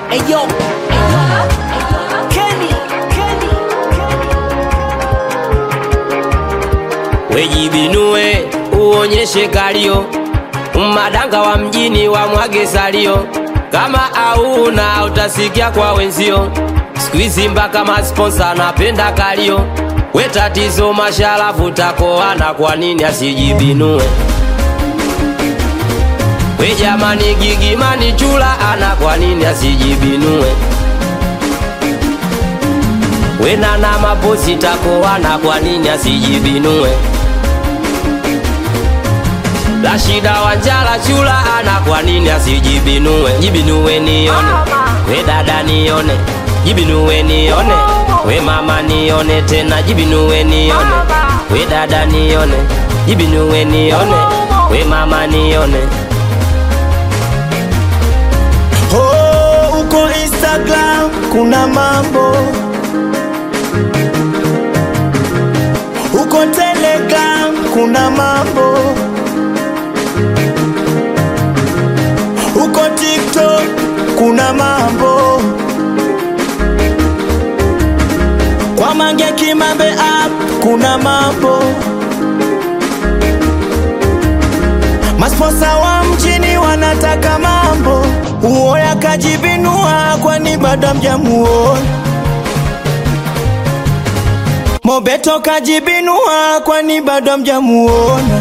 Eyo, Kenny, Kenny, wejibinue uonyeshe kalio madanga wa mjini wa mwage salio kama auna utasikia kwa wenzio skuizi mpaka masponsa anapenda kalio we tatizo masharafu takoana kwa nini asijibinue we jamani gigimani chula ana kwa nini asijibinue we nana maposi takoana kwa nini asijibinue Rashida Wanjala chula ana kwa nini asijibinue? Jibinue nione, we dada nione, jibinue nione, we mama nione tena, jibinue nione, we dada nione, jibinue nione, we mama nione. Oh, uko Instagram kuna mambo, uko Telegram kuna mambo, uko TikTok kuna mambo, kwa Mange Kimambe app kuna mambo, masponsa wa mjini wanataka mambo, uoya kajibinua, kwani bado mjamuona Mobeto kajibinua, kwani bado mjamuona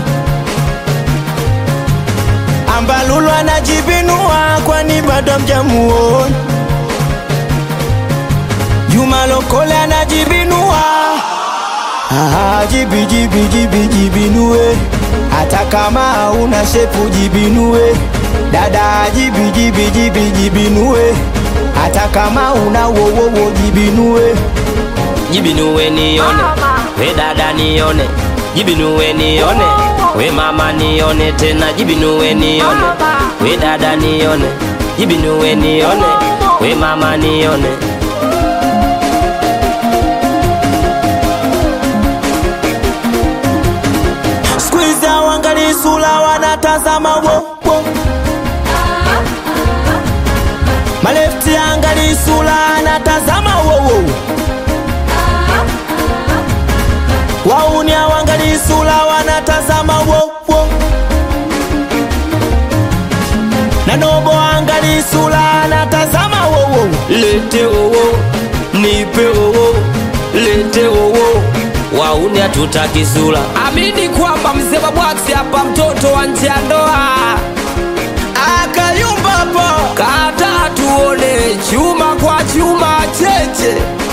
Ambalulu anajibinua, kwani bado mjamuona Juma Lokole anajibinua Ah, jibi jibi jibi jibinue, hata kama una shepu jibinue. Dada jibi jibi jibi jibinue, hata kama una wowowo jibinue. Jibinue nione, we dada nione, jibinue nione, we mama nione tena, jibinue nione, we dada nione, jibinue nione, we mama nione. Squeeze wangali sula wanatazama wo wo. Malefti angali sula anatazama wo wo. Wauni wangali sula wanatazama wo wo. Nanobo angali sula anatazama wo wo. Lete wowo, nipe wowo, lete wowo, wauni hatutaki sura. Amini kwamba mzee wa bwaksi hapa, mtoto wa nje ya ndoa, Akayumba po kata tuone chuma kwa chuma cheche